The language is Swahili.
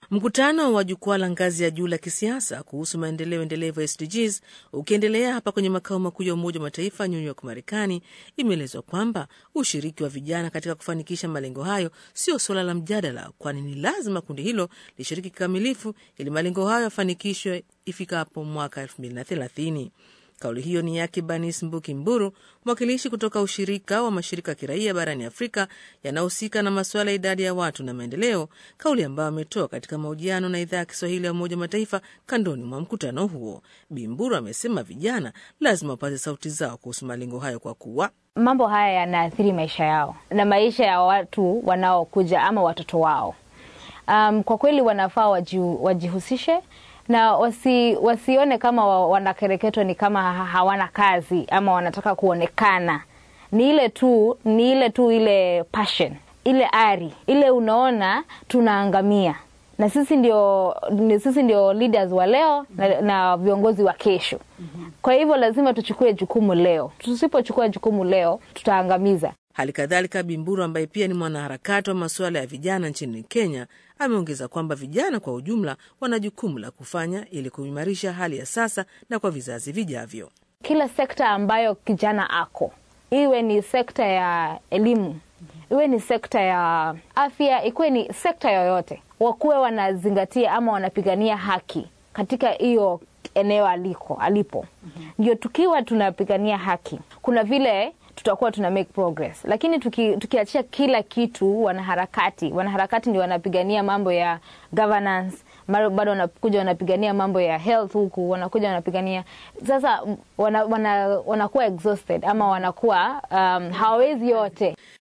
Mkutano wa jukwaa la ngazi ya juu la kisiasa kuhusu maendeleo endelevu SDGs ukiendelea hapa kwenye makao makuu ya Umoja wa Mataifa New York, Marekani, imeelezwa kwamba ushiriki wa vijana katika kufanikisha malengo hayo sio suala la mjadala, kwani ni lazima kundi hilo lishiriki kikamilifu ili malengo hayo yafanikishwe ifikapo mwaka 2030. Kauli hiyo ni yake Banis Mbuki Mburu, mwakilishi kutoka ushirika wa mashirika ya kiraia barani Afrika yanayohusika na masuala ya idadi ya watu na maendeleo, kauli ambayo ametoa katika mahojiano na idhaa ya Kiswahili ya Umoja wa Mataifa kandoni mwa mkutano huo. Bimburu amesema vijana lazima wapate sauti zao kuhusu malengo hayo kwa kuwa mambo haya yanaathiri maisha yao na maisha ya watu wanaokuja ama watoto wao. Um, kwa kweli wanafaa waji, wajihusishe na wasi, wasione kama wanakereketwa ni kama hawana kazi ama wanataka kuonekana. Ni ile tu ni ile tu ile passion, ile ari ile, unaona tunaangamia, na sisi ndio, sisi ndio leaders wa leo na, na viongozi wa kesho. Kwa hivyo lazima tuchukue jukumu leo. Tusipochukua jukumu leo, tutaangamiza. Hali kadhalika Bimburu ambaye pia ni mwanaharakati wa masuala ya vijana nchini Kenya ameongeza kwamba vijana kwa ujumla wana jukumu la kufanya ili kuimarisha hali ya sasa na kwa vizazi vijavyo. Kila sekta ambayo kijana ako, iwe ni sekta ya elimu, iwe ni sekta ya afya, ikuwe ni sekta yoyote, wakuwe wanazingatia ama wanapigania haki katika hiyo eneo aliko alipo. Ndio tukiwa tunapigania haki, kuna vile tutakuwa tuna make progress, lakini tuki, tukiachia kila kitu wanaharakati, wanaharakati ndio wanapigania mambo ya governance, bado wanakuja wanapigania mambo ya health huku, wanakuja wanapigania sasa, wanakuwa wana, wana exhausted ama wanakuwa um, hawawezi yote.